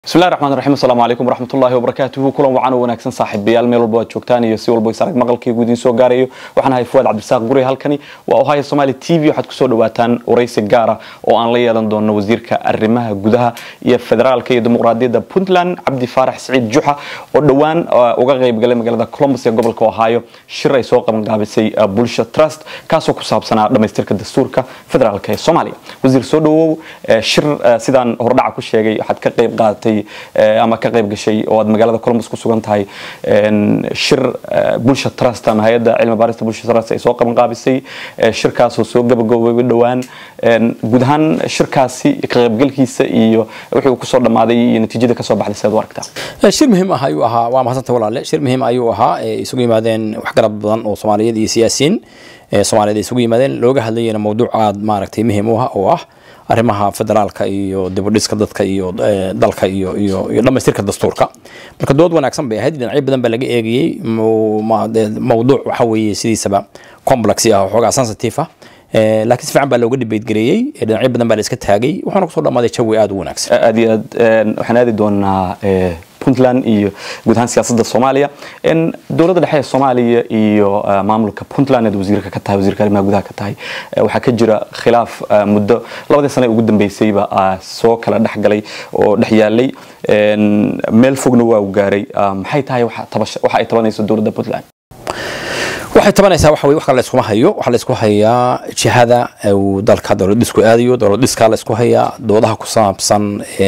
bismillahi raxmaan raxiim asalaamu calaykum waraxmatullaahi wabarakaatuhu kulan wacan oo wanaagsan saaxiibayaal meel walba aad joogtaan iyo si walba is arag maqalkaygu idiin soo gaarayo waxaan ahay fuwaad cabdisaaq guri halkani waa ohio somali t v waxaad kusoo dhawaataan waraysi gaara oo aan la yeelan doono wasiirka arrimaha gudaha iyo federaalka iyo dimuqraadiyadda puntland cabdi faarax siciid juxa oo dhowaan uga qaybgalay magaalada columbus ee gobolka ohio shir ay soo qabangaabisay bulsha trust kaasoo ku saabsanaa dhammaystirka dastuurka federaalka ee soomaaliya wasiir soo dhawow shir sidaan hordhaca ku sheegay waxaad ka qayb qaadatay ama ka qayb gashay oo aad magaalada columbus ku sugan tahay shir bulsha trust ama hay-adda cilmi baarista bulsha trust ay soo qaban qaabisay shirkaasoo soo gabagaboobay dhowaan guud ahaan shirkaasi ka qaybgalkiisa iyo wixii uu kusoo dhammaaday iyo natiijada kasoo baxday sidaad u aragtaa shir muhiim ah ayuu ahaa waa mahadsantahay walaale shir muhiim ayuu ahaa isugu yimaadeen waxgarad badan oo soomaaliyeed iyo siyaasiyiin soomaaliyeed ay isugu yimaadeen looga hadlayana mawduuc aad maaragtay muhiim u ah oo ah arrimaha federaalka iyo dibudhiska dadka iyo dalka iyo iyo iyo dhammaystirka dastuurka marka dood wanaagsan bay ahayd dhinacyo badan baa laga eegayey mawduuc waxa weeye sidiisaba complex ah xoogaa sensitive ah laakiin si fiican baa looga debate gareeyey dhinacyo badan baa la iska taagay waxaana kusoo dhammaaday jawi aad u wanaagsan aad iyo aad waxaan aadi doonaa puntland iyo guud ahaan siyaasadda soomaaliya dowladda dhexe ee soomaaliya iyo maamulka puntland eed wasiirka ka tahay wasiirka arrimaha gudaha ka tahay waxaa ka jira khilaaf muddo labadii sane ugu dambeysayba soo kala dhex galay oo dhex yaalay meel fogna waa u gaaray maxay tahay waxa ay tabanayso dowladda puntland waxay tabanaysaa waxa weye wax kale la iskuma hayo waxaa la isku hayaa jihada uu dalka dowlad dhisku aadayo dowlad dhiskaa la isku hayaa doodaha ku saabsan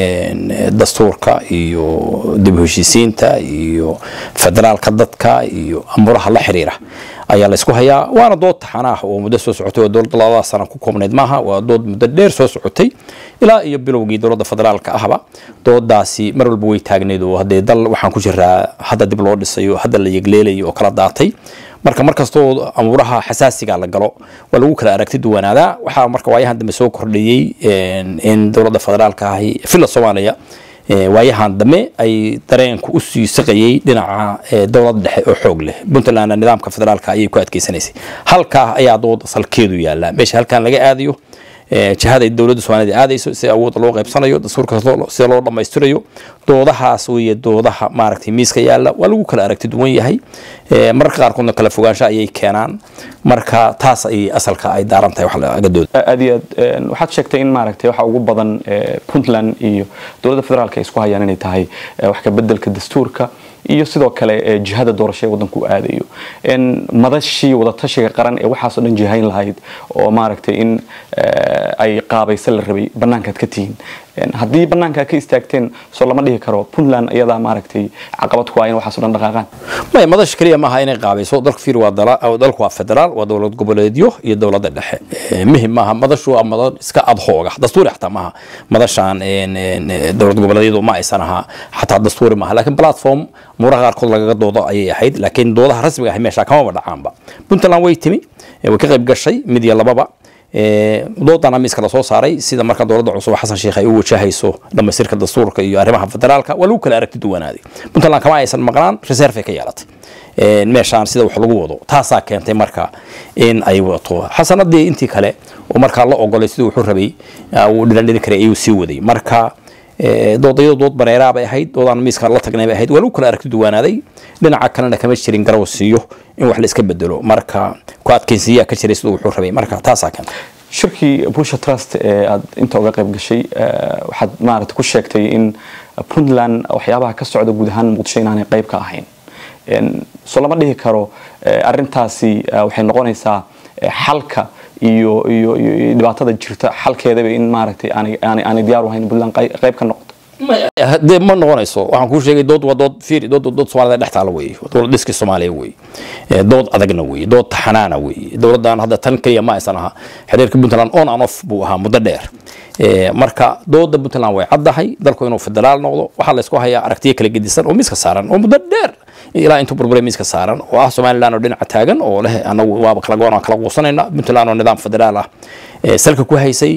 dastuurka iyo dib u heshiisiinta iyo federaalka dadka iyo amuraha la xiriira ayaa la isku hayaa waana dood taxan ah oo muddo soo socotay oo dowladda labada sana ku koobnayd maaha waa dood muddo dheer soo socotay ilaa iyo bilowgii dowladda federaalka ahba doodaasi mar walba way taagnayd oo haddee dal waxaan ku jiraa hadda dib loo dhisayo hadda la yegleelayo oo kala daatay marka markastoo amuuraha xasaasiga la galo waa lagu kala aragti duwanaadaa waxaa marka waayahan dambe soo kordhiyey in dowladda federaalka ahi villa soomaaliya waayahan dambe ay dareenku usii saqayey dhinaca dowlad dhexe oo xoog leh puntlandna nidaamka federaalka ayay ku adkeysanaysay halkaa ayaa dooda salkeedu yaallaa meesha halkan laga aadayo jihada dowladda soomaalida aadayso si awood loo qaybsanayo dastuurka sida loo dhammaystirayo doodahaas weeye doodaha maaragtay miiska yaalla waa lagu kala aragti duwan yahay mararka qaarkoodna kala fogaansho ayay keenaan marka taas ay asalka ay daaran tahay wax laga dooda aad iyo aad waxaad sheegtay in maaragtay waxa ugu badan puntland iyo dowladda federaalka ay isku hayaan inay tahay wax ka bedelka dastuurka iyo sidoo kale jihada doorasho ee waddanku u aadayo madashii wadatashiga qaran ee waxaasoo dhan jihayn lahayd oo maaragtay in ay qaabaysa la rabay bannaankaad ka tihiin haddii bannaankaa ka istaagteen soo lama dhihi karo puntland iyadaa maaragtay caqabad ku ah in waxaaso dhan dhaqaaqaan maya madasha keliya maaha inay qaabayso dalka fiir waa dalku waa federaal waa dowlad goboleedyo iyo dowladda dhexe muhim maaha madashu waa madad iska adhooga dastuuri xataa maaha madashaan dowlad goboleedyadu ma aysan ahaa xataa dastuuri maaha laakiin platform muuraha qaarkood lagaga doodo ayay ahayd laakiin doodaha rasmiga ah meesha kamaba dhacaanba puntland way timi way ka qayb gashay mid iyo lababa doodana miiska lasoo saaray sida marka dowladda cusub xasan sheekh ay u wajahayso dhammaystirka dastuurka iyo arrimaha federaalka waa lagu kala aragti duwanaaday puntland kama aysan maqnaan reserve ay ka yeelatay meeshaan sida wax lagu wado taasaa keentay marka in ay wadato xasanadii intii kale oo markaa la ogolay siduu wuxuu rabay uu dhilandhidi karay ayuu sii waday marka doodayadu dood bareeraa bay ahayd doodaan miiska la tagnay bay ahayd waa lagu kala aragti duwanaaday dhinaca kalena kama jirin garaw siiyo in wax la iska bedelo marka ku adkaysiyaa ka jiray siduu wuxuu rabay marka taasaa keentay shirkii bulsha trust ee aad inta uga qayb gashay waxaad maaragtay ku sheegtay in puntland waxyaabaha ka socda guud ahaan muqdisho inaanay qayb ka ahayn soo lama dhihi karo arintaasi waxay noqonaysaa xalka iyo iyo iyo dhibaatada jirta xalkeedaba in maaragtay aanay diyaar u ahayn puntland qayb ka noqoto de ma noqonayso waxaan kuu sheegay dood waa dood fiiri dood dood soomaalida dhex taala weeye dowlad dhiska soomaaliya weeye dood adagna weeye dood taxanaana weeye dowladdan hadda tan keliya ma aysan ahaa xiriirka puntland on and off buu ahaa muddo dheer marka dooda puntland way caddahay dalku inuu federaal noqdo waxaa la isku hayaa aragtiyo kala gedisan oo miiska saaran oo muddo dheer ilaa intuu burbure miiska saaran oo ah somaliland oo dhinaca taagan oo leh anagu waaba kala goon kala quusanayna puntland oo nidaam federaal ah salka ku haysay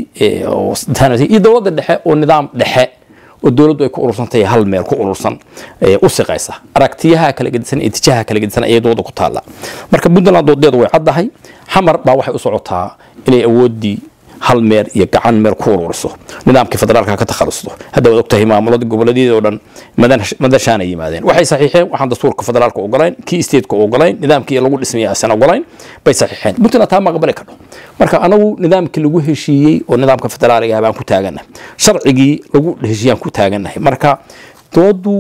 iyo dowladda dhexe oo nidaam dhexe oo dowladdu ay ku urursantahay hal meel ku urursan u siqaysa aragtiyaha kala gedisan iyo tijaha kala gedisan ayay dooda ku taalla marka puntland doodeedu way caddahay xamar baa waxay u socotaa inay awooddii hal meer iyo gacan meel ku ururiso nidaamkii federaalka ka takhalusto hadda waad ogtahay maamulada goboleedyada oo dhan madashaana yimaadeen waxay saxiixeen waxaan dastuurka federaalka ogolayn kii stateka ogolayn nidaamkii lagu dhismaya aysan ogolayn bay saxiixeen puntland taa ma aqbali karno marka anagu nidaamkii lagu heshiiyey oo nidaamka federaaliga baan ku taaganahay sharcigii lagu heshiiyaan ku taaganahay marka doodu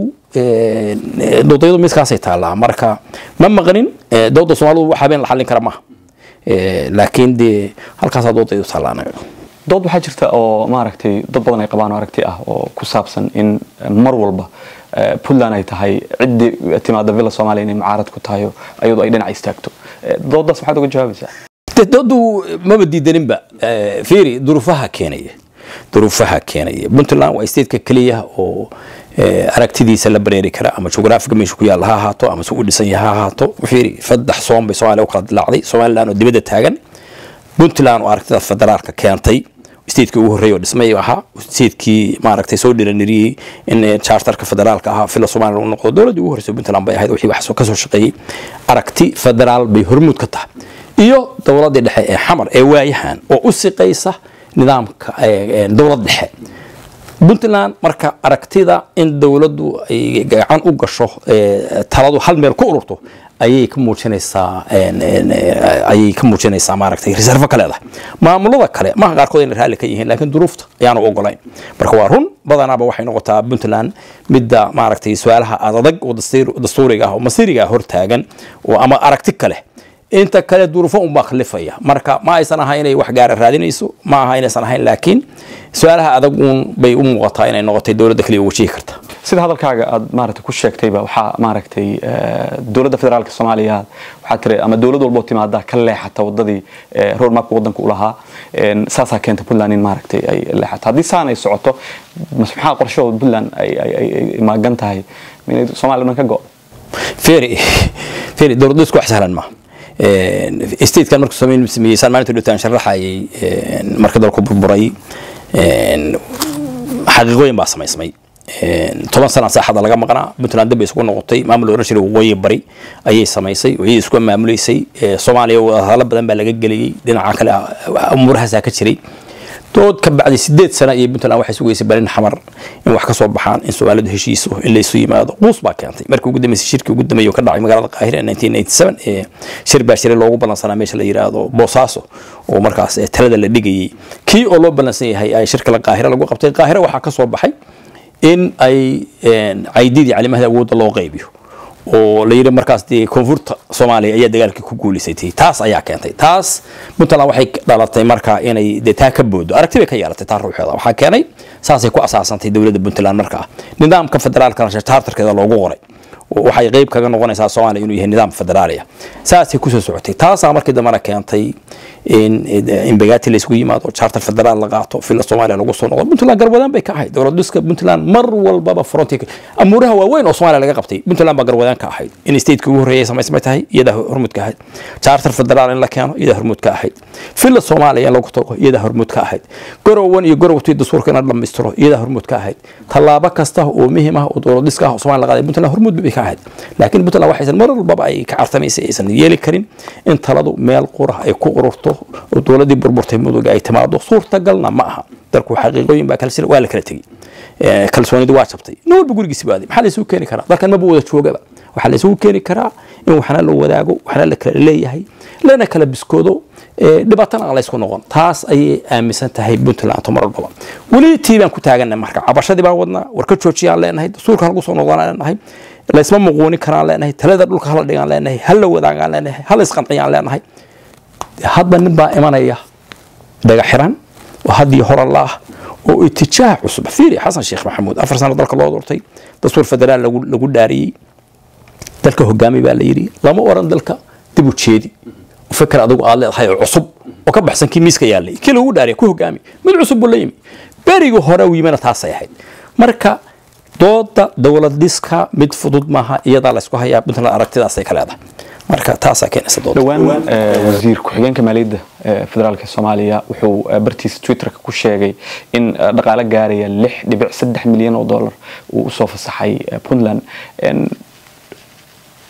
doodayadu miskaasay taallaa marka ma maqnin dooda soomaalidu wax habeen la xallin kara maaha laakiin dee halkaasaa doodaydu taallaa anaga dood waxaa jirta oo maaragtay dad badan ay qabaan oo aragti ah oo ku saabsan in mar walba puntland ay tahay ciddii timaada villa soomaaliya inay mucaarad ku tahay ayadu ay dhinac istaagto doodaas maxaad uga jawaabaysaa doodu maba diidaninba fiiri duruufaha keenaya duruufaha keenaya puntland waa stateka keliya oo aragtidiisa la bareeri kara ama jugraafiga meesha ku yaalla ha ahaato ama si u dhisan yaha ha ahaato fiiri saddex soon bay soomaaliya u kala dilaacday somaliland oo dibadda taagan puntland oo aragtida federaalka keentay stateki ugu horreeyay oo dhismay ahaa statekii maaragtay soo dhiraniriyey in charterka federaalka ahaa fila somaliland uu noqdo dowladdii ugu horreysay puntland bay ahayd wixii wax ka soo shaqeeyey aragti federaal bay hormuud ka tahay iyo dowladdii dhexe ee xamar ee waayahan oo u siqaysa nidaamka dowlad dhexe puntland marka aragtida in dowladdu ay gacan u gasho taladu hal meel ku ururto ayay ka muujinaysaa ayay ka muujinaysaa maaragtay reservo ka leedahay maamulada kale maha qaarkood inay raalli ka yihiin laakiin duruufta ayaanu ogolayn marka waa run badanaaba waxay noqotaa puntland midda maaragtay su-aalaha adag oo dastuuriga ah oo masiiriga ah hortaagan oo ama aragti kale inta kale duruufo unbaa khalifaya marka ma aysan ahayn inay wax gaara raadinayso ma aha inaysan ahayn laakiin su-aalaha adag uun bay u muuqataa inay noqotay dowladda kaliya wajihi karta sida hadalkaaga aad maaragtay ku sheegtayba waxaa maaragtay dowladda federaalka soomaaliya waxaa tiri ama dowlad walboo timaada ka leexata wadadii roadmapka wadanka u lahaa saasaa keenta puntland in maaragtay ay leexato haddii saan ay socoto maxaa qorshahooda puntland ay maagan tahay inay soomaaliya dhan ka go feri feri dowladda isku wax sahlan maaha statekan markuu sameyn sameeyey saan maalinta dhowtaan sharaxayay marka dalku burburay xaqiiqooyin baa samaysmay toban sana saaxada laga maqnaa puntland dib bay isugu noqotay maamul oran jiray waqooyi bari ayay samaysay wixii isku maamuleysay soomaaliya wadahadalo badan baa laga geliyey dhinaca kale umuurahaasaa ka jiray dood ka bacday sideed sana iyo puntland waxay sugaysay balin xamar in wax ka soo baxaan in soomaalidu heshiiso in laysu yimaado quus baa keentay markii ugu dambeysay shirkii ugu dambeeyay oo ka dhacay magaalada qaahira ee shir baa shiray loogu ballansanaa meesha la yiraahdo boosaaso oo markaas talada la dhigayay kii oo loo ballansan yahay ay shirka la qaahira lagu qabtay qaahira waxaa ka soo baxay in ay caydidii calimahda awoodda loo qaybiyo oo la yidhi markaas dee koonfurta soomaaliya ayaa dagaalkii ku guulaysatay taas ayaa keentay taas puntland waxay dhalatay marka inay dee taa ka boodo aragti bay ka yeelatay taa ruuxeeda waxaa keenay saasay ku asaasantay dowladda puntland markaa nidaamka federaalka charterkeeda loogu qoray waxay qeyb kaga noqonaysaa soomaaliya inuu yahay nidaam federaaliya saasay kusoo socotay taasaa markii dambena keentay in bagaati laysgu yimaado charter federaal la qaato fila soomaaliya lagu soo noqdo puntland garwadaan bay ka ahayd dowlad dhiska puntland mar walbaba fronti amuuraha waaweyn oo soomaaliya laga qabtay puntland baa garwadaan ka ahayd in stateki ugu horreeyay samaysmay tahay iyadaa hormuud ka ahayd charter federaal in la keeno iyadaa hormuud ka ahayd fila soomaaliya in lagu tago iyadaa hormuud ka ahayd gorowan iyo gorowtii dastuurka in la dhammaystiro iyadaa hormuud ka ahayd tallaabo kasta oo muhiim ah oo dowlad dhiska ah oo soomaaliya la qaaday puntland hormuud bay ka ahayd laakiin puntland waxaysan mar walbaba ay ka cartamaysay aysan yeeli karin in taladu meel qura ay ku ururto oo dowladdii burburtay muduga ay timaado suurtagalna ma aha dalku xaqiiqooyin baa kala jira waa la kala tegey kalsoonidu waa jabtay nin walba gurigiisi baaday maxaa la isugu keeni karaa dalkan maba wada joogaba waxaa la isugu keeni karaa in waxna la wadaago waxna la kala leeyahay lana kala biskoodo dhibaatana aan laysku noqon taas ayay aaminsan tahay puntland mar walbaba weli tii baan ku taaganay marka cabashadii baan wadnaa war ka joojiyaan leenahay dastuurkan lagu soo noqdaan leenahay laysma muquunin karaan leenahay talada dhulka hala dhigaan leenahay hala wadaagaan leenahay hala isqanciyaan leenahay hadda nin baa imanaya dhaga xiran oo haddii hore laah oo itijaah cusub fiiri xasan sheekh maxamuud afar sano dalka loo doortay dastuur federaal lagu dhaariyey dalka hogaami baa la yidhi lama oran dalka dib u jeedi fikir adigu aad leedahay oo cusub oo ka baxsan kii miiska yaallay kii lagu dhaariya ku hogaami mid cusub buu la yimi berigii hore u yimina taasay ahayd marka dooda dowlad dhiska mid fudud maaha iyadaa laysku hayaa puntland aragtidaasay ka leedahay marka taasaa keenaysa dooda dhowaan wasiir ku-xigeenka maaliyadda federaalka soomaaliya wuxuu bartiisa twitterka ku sheegay in dhaqaale gaaraya lix dhibic saddex milyan oo dollar uu usoo fasaxay puntland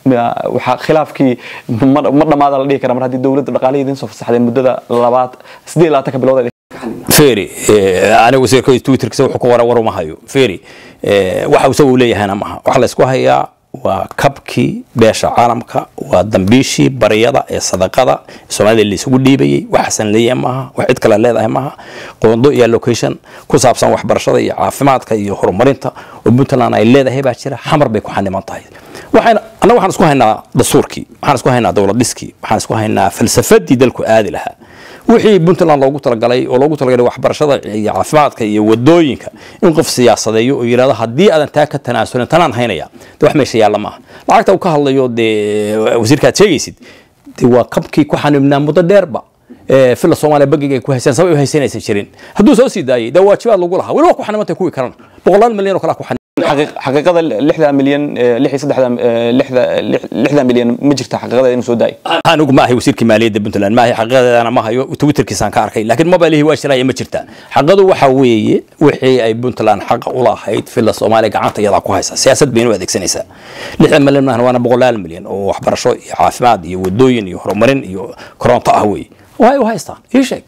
waxaa khilaafkii ma ma dhamaada la dhihi kara mar haddii dowladda dhaqaalihi idiin soo fasaxdeen muddada labaad siddeed iyo labaatanka bilood feri aniga wasiirka twitterkiisa wuxuu ku qoray war uma hayo feri waxa isaga uu leeyahayna maaha waxaa la isku hayaa waa kabkii beesha caalamka waa dambiishii baryada ee sadaqada soomaalida laysugu dhiibayay waxaasan leeyahay maaha wax cid kale leedahay maaha qoondo iyo location ku saabsan waxbarashada iyo caafimaadka iyo horumarinta oo puntland ay leedahay baa jira xamar bay ku xaniman tahay waxayna annaga waxaan isku haynaa dastuurkii waxaan isku haynaa dowlad dhiskii waxaan isku haynaa falsafadii dalku aadi lahaa wixii puntland loogu talagalay oo loogu talagalay waxbarashada iyo caafimaadka iyo wadooyinka in qof siyaasadeeyo oo yidhahdo haddii aadan taa ka tanaasulin tanaan haynaya de wax meesha yaalla maaha lacagta uu ka hadlayo dee wasiirka aad sheegaysid de waa kabkii ku xanibnaa muddo dheerba fila soomaaliya bangiga ay ku haysaan sabab ay haysanaysan jirin hadduu soo sii daayay dee waajibaad lagu lahaa weli waa ku xanimantay kuwii kalena boqolaal milyan oo kale ku xanib xaqiiqada lixda milyan lix iyo saddexda lixda lixda milyan ma jirta xaqiiqada inuu soo daayo anigu ma ahay wasiirkii maaliyadda puntland ma ahay xaqiiqadeedana ma hayo twitterkiisaan ka arkay laakiin mobilihii waa shiraya ma jirta xaqadu waxa weeye wixii ay puntland xaqa u lahayd fila soomaaliya gacanta iyadaa ku haysa siyaasad bayna u adeegsanaysaa lixdan milyan maahan waana boqolaal milyan oo waxbarasho iyo caafimaad iyo wadooyin iyo horumarin iyo koronto ah weeye way u haystaan ii sheeg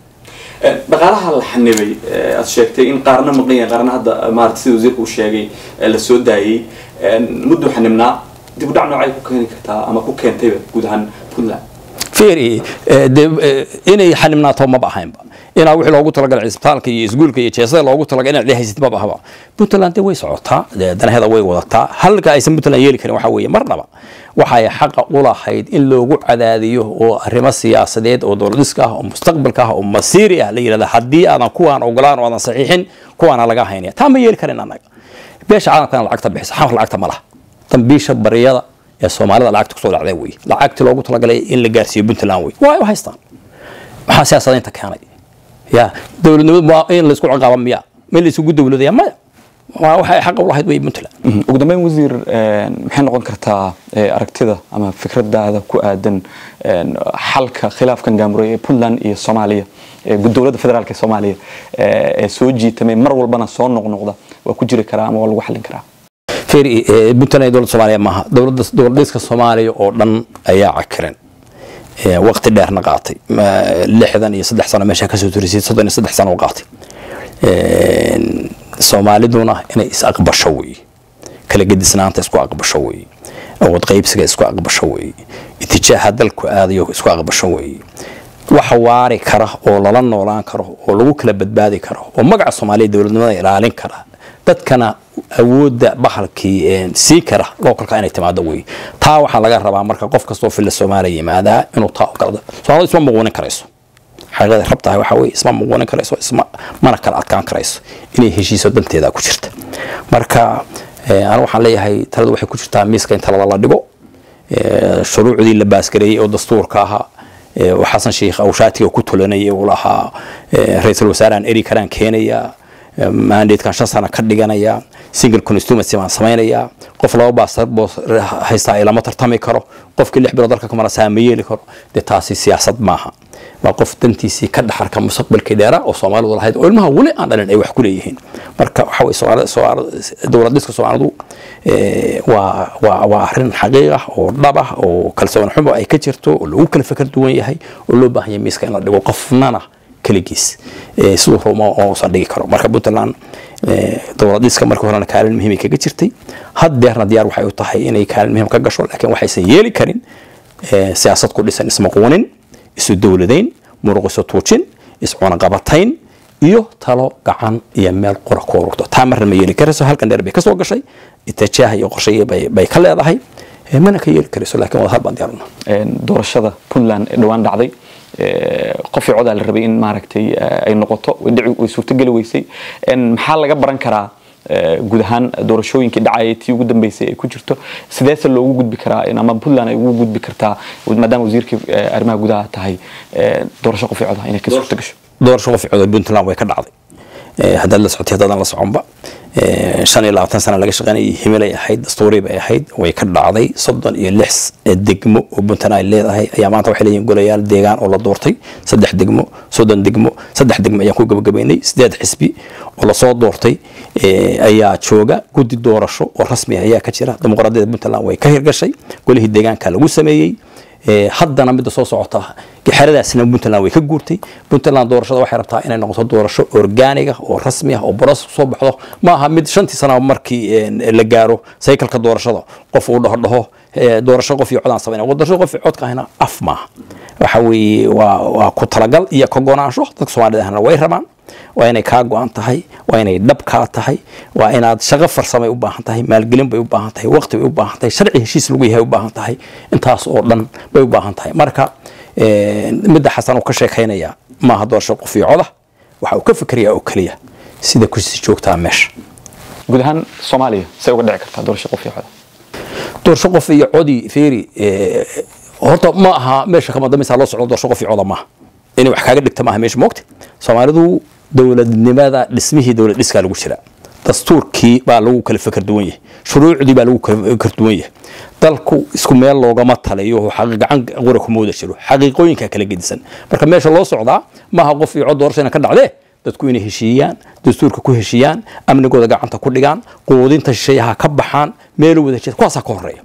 dhaqaalaha la xanibay aad sheegtay in qaarna maqan yahay qaarna hadda maarata sida wasiirka uu sheegay la soo daayey mudduu xanibnaa dib u dhac noocay ku keeni kartaa ama ku keentayba guud ahaan puntland feri de inay xanibnaato maba ahaynba inaa wixii loogu talagalay cisbitaalka iyo isguulka iyo jeesada loogu talagalay inaad dhehaysid maba ahaba puntland de way socotaa danaheeda way wadataa halka aysan puntland yeeli karin waxa weeye marnaba waxay xaqa u lahayd in loogu cadaadiyo oo arrimo siyaasadeed oo dowladiska ah oo mustaqbalka ah oo masiiri ah la yidhahda haddii aadan kuwaan ogolaan oo aadan saxiixin kuwaana laga haynaya taa ma yeeli karin annaga beesha caalamkana lacagta bixisa xamar lacagta ma laha dambiisha baryada ee soomaalida lacagta kusoo dhacday wey lacagtii loogu talagalay in la gaarsiiyo puntland wey waa u haystaan maxaa siyaasadaynta keenay ya dowladnimadu waa in laisku ciqaaba miya ma laisugu dowladaya maya waa waxay xaqa u lahayd wey puntland ugu dambeyn wasiir maxay noqon kartaa aragtida ama fikradaada ku aadan xalka khilaafkan gaamuray ee puntland iyo soomaaliya dowladda federaalk ee soomaaliya ee soo jiitamay mar walbana soo noqnoqda waa ku jiri karaa ama waa lagu xallin karaa feri puntland dowladda soomaaliya maaha dowladda dowladdiska soomaaliya oo dhan ayaa cakiran waqti dheerna qaatay lixdan iyo saddex sano meesha kasoo turisay soddon iyo saddex sano u qaatay soomaaliduna inay is aqbasho weeye kala gedisnaanta isku aqbasho weeye awood qaybsiga isku aqbasho weeye itijaaha dalku aadayo isku aqbasho weeye waxa waari kara oo lala noolaan karo oo lagu kala badbaadi karo oo magaca soomaaliya dowladnimada ilaalin kara dadkana awoodda bahalkii sii kara localka inay timaado wey taa waxaa laga rabaa marka qof kastoo filla soomaaliya yimaadaa inuu taa ogolado soomaalida isma muquunin karayso xaqiiqada rabtahay waxaa weye isma muquunin karayso isma mana kala adkaan karayso inay heshiiso danteeda ku jirta marka anu waxaan leeyahay taladu waxay ku jirtaa miiska in talada la dhigo shuruucdii la baasgareeyey oo dastuurka ahaa xasan sheikh awshaatiga ku tulanayay uu lahaa ra-iisul wasaarahan eri karaan keenaya mandatekan shan sano ka dhiganaya single constituency baan samaynayaa qof laba baasboos haystaa ilama tartami karo qofkii lix bilood dalka kamara saama yeeli karo dee taasi siyaasad maaha waa qof dantiisii ka dhaxarka mustaqbalkii dheera oo soomaalidu lahayd oo ilmaha weli aan dhalin ay wax ku leeyihiin marka waxa weye dowlad dhiska soomaalidu waa waa waa arrin xaqiiq ah oo dhab ah oo kalsoon xumo ay ka jirto oo lagu kala fikir duwan yahay oo loo baahan yahay miiska in la dhigo qofnana keligiis siduu rumo uusan dhigi karo marka puntland dowladiska markii horena kaalin muhiimay kaga jirtay haddeerna diyaar waxay u tahay inay kaalin muhiim ka gasho laakiin waxaysan yeeli karin siyaasad ku dhisan ismaquunin isu dowladayn muruq isu tuujin iscunaqabatayn iyo talo gacan iyo meel qura ku ururto taa marna ma yeeli karayso halkan dheer bay kasoo gashay itajaah iyo qorshaye bay ka leedahay mana ka yeeli karayso laakiin wada hal baan diyaaruna doorashada puntland ee dhowaan dhacday qofii codaa la rabay in maaragtay ay noqoto way suurtogeli weysay maxaa laga baran karaa guud ahaan doorashooyinkii dhacaya tii ugu dambeysay ay ku jirto sideese loogu gudbi karaa ama puntland ay ugu gudbi kartaa maadaama wasiirkii arrimaha gudaha tahay doorasho qofii coda inay ka suurto gasho doorasho qofii coda puntland way ka dhacday haddaad la socotay haddaadan la soconba shan iyo labaatan sana laga shaqeynayay himilay ahayd dastuuri bay ahayd way ka dhacday soddon iyo lix degmo oo puntland ay leedahay ayaa maanta waxay leeyihin golayaal deegaan oo la doortay saddex degmo soddon degmo saddex degmo ayaan ku gabagabaynay sideed xisbi oo lasoo doortay ayaa jooga guddi doorasho oo rasmi ah ayaa ka jira dimuqraadiyadda puntland way ka hirgashay golihii deegaanka lagu sameeyey haddana midda soo socota xeradaasina puntland way ka guurtay puntland doorashada waxay rabtaa inay noqoto doorasho orgaaniga oo rasmi ah oo boros soo baxdo ma aha mid shantii sana markii la gaaro saykalka doorashada qof uu dhaho dhaho doorasho qof iyo codaan samayna doorasho qof iyo codka ahina af maaha waxa weeye waa waa ku talagal iyo ka gonaansho dadka soomaalida ahna way rabaan waa inay kaa go-an tahay waa inay dhab kaa tahay waa inaad shaqo farsamay u baahan tahay maalgelin bay u baahan tahay waqti bay u baahan tahay sharci heshiis lagu yahay u baahan tahay intaas oo dhan bay u baahan tahay marka midda xasan uu ka sheekaynaya maaha doorasho qof iyo coda waxa uu ka fikerayaa oo keliya sida kusi joogtaa meesha guud ahaan soomaaliya say uga dhici kartaa doorasho qof iyo coda doorasho qof iyo codii feeri horta ma aha meesha kama dambaysa loo socdo doorasho qof iyo coda maaha inay wax kaaga dhigta maaha meesha moogta soomaalidu dowladnimada dhismihii dowlad dhiskaa lagu jira dastuurkii baa lagu kala fikir duwan yahay shuruucdii baa lagu kala fikir duwan yahay dalku isku meel loogama taliyo gacan qura kuma wada jiro xaqiiqooyinka kala gedisan marka meesha loo socdaa maaha qof iyo cod doorasho ina ka dhacdee dadku inay heshiiyaan dastuurka ku heshiiyaan amnigooda gacanta ku dhigaan quudinta shisheeyaha ka baxaan meel wada jira kuwaasaa ka horeeya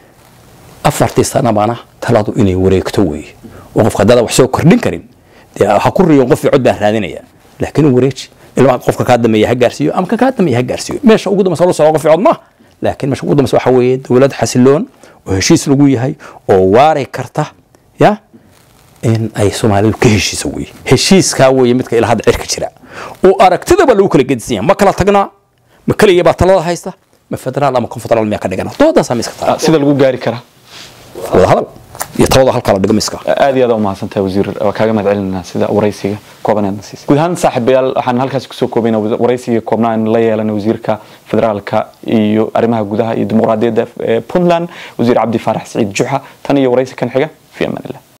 afartii sanabana taladu inay wareegto weeye oo qofka haddaadan wax soo kordhin karin dee ha ku riyon qof iyo cod baan raadinaya laakiin wareeji ilmaa qofka kaa dameeya ha gaarsiiyo ama ka kaa dameeya ha gaarsiiyo meesha ugu dambaysa loo socdo qof iyo cod maaha laakiin meesha ugu dambaysa waxa weeye dowlad xasiloon oo heshiis lagu yahay oo waari karta ya in ay soomaalidu ka heshiiso weye heshiiskaa weye midka ilaa hadda cirka jira oo aragtidaba lagu kala gedisan yahay ma kala tagnaa ma keliya baa talada haysta ma federaal ama konfederaal miyaa ka dhigana doodaasaa miska taala sida lagu gaari karaa wada hadal iyo talada halkaa la dhigo miska aad iyo aad umahadsantahay wasiir waa kaaga mahad celinaa sida waraysiga koobaneedna siisay guud ahaan saaxiibayaal waxaan halkaasi kusoo koobayna waraysiga koobnaa in la yeelana wasiirka federaalka iyo arrimaha gudaha iyo dimuqraadiyadda puntland wasiir cabdi faarax saciid juxa tan iyo waraysi kan xiga fi amaan illah